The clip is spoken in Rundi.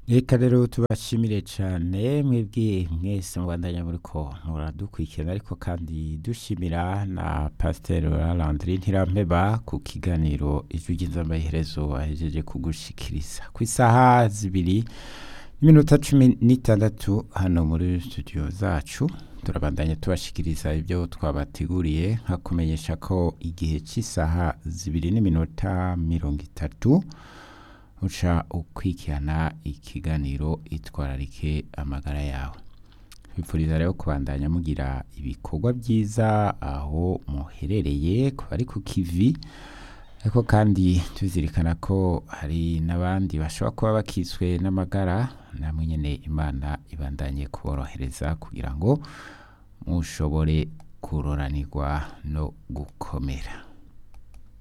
reka rero tubashimire cyane mwebwe mwese mubandanya muri ko muradukurikirana ariko kandi dushimira na pasiteri Landry Ntirampeba ku kiganiro ijwi ry'inzambaherezo ahejeje kugushikiriza ku isaha zibiri n'iminota cumi n'itandatu hano muri studio zacu turabandanya tubashikiriza ibyo twabateguriye nka kumenyesha ko igihe cy'isaha zibiri n'iminota mirongo itatu uca ukwikirana ikiganiro itwararike amagara yawe twifuriza rero kubandanya mugira ibikorwa byiza aho muherereye ku bari ku kivi ariko kandi tuzirikana ko hari n'abandi bashobora kuba bakiswe n'amagara namwe nyine imana ibandanye kuborohereza kugira ngo mushobore kuroranirwa no gukomera